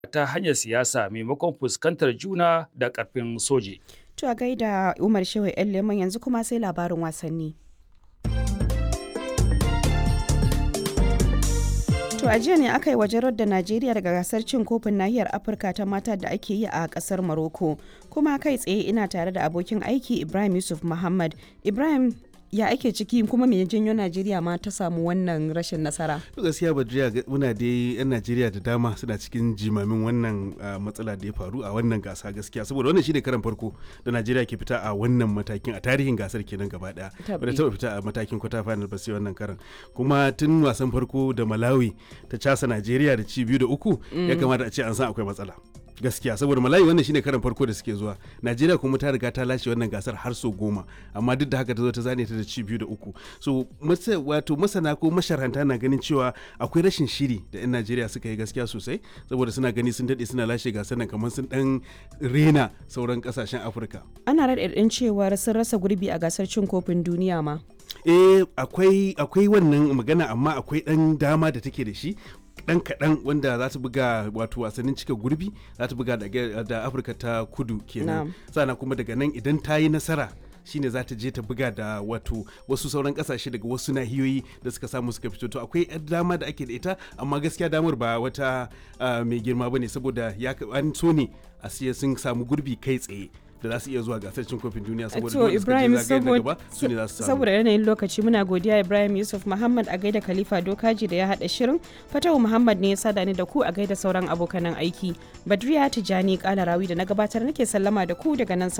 ta hanyar siyasa maimakon fuskantar juna da ƙarfin soji. To a gaida Umar Shehu ‘yan Leman yanzu kuma sai labarin wasanni. To a jiya ne aka yi wajen da Najeriya daga gasar cin kofin nahiyar Afirka ta mata da ake yi a kasar Morocco. Kuma kai tsaye ina tare da abokin aiki Ibrahim Yusuf Muhammad. Ibrahim ya ake ciki kuma me janyo Najeriya ma ta samu wannan rashin nasara? gaskiya Badriya muna dai yan Najeriya da dama suna cikin jimamin wannan matsala da ya faru a wannan gasa gaskiya saboda wannan shine karan farko da Najeriya ke fita a wannan matakin a tarihin gasar kenan gaba daya. Bada taba fita a matakin kwata final ba sai wannan karan. Kuma tun wasan farko da Malawi ta casa Najeriya da ci biyu da uku ya kamata a ce an san akwai matsala. gaskiya saboda malayi wannan shine karan farko da suke zuwa najeriya kuma ta riga ta lashe wannan gasar har so goma amma duk da haka ta zo ta zane ta da ci biyu da uku so wato masana ko masharanta na ganin cewa akwai rashin shiri da yan najeriya suka yi gaskiya sosai saboda suna gani sun daɗe suna lashe gasar nan kamar sun dan rena sauran kasashen afirka ana raɗaɗin cewar sun rasa gurbi a gasar cin kofin duniya ma eh akwai akwai wannan magana amma akwai dan dama da take da shi dan kaɗan wanda za ta buga wato wasannin cika gurbi za ta buga da afirka ta kudu kenan sannan kuma daga nan idan ta yi nasara shine za ta je ta buga da wato wasu sauran kasashe daga wasu nahiyoyi da suka samu suka fito to akwai dama da ake da ita amma gaskiya damar ba wata mai girma bane saboda ya an so ne a siya sun samu gurbi kai tsaye da za su iya zuwa gasar cin kofin duniya saboda to Ibrahim saboda yanayin lokaci muna godiya Ibrahim Yusuf Muhammad a gaida Khalifa Dokaji da ya hada shirin Fatahu Muhammad ne ya sada ni da ku a gaida sauran abokanan aiki Badriya Tijani Kalarawi da na gabatar nake sallama da ku daga nan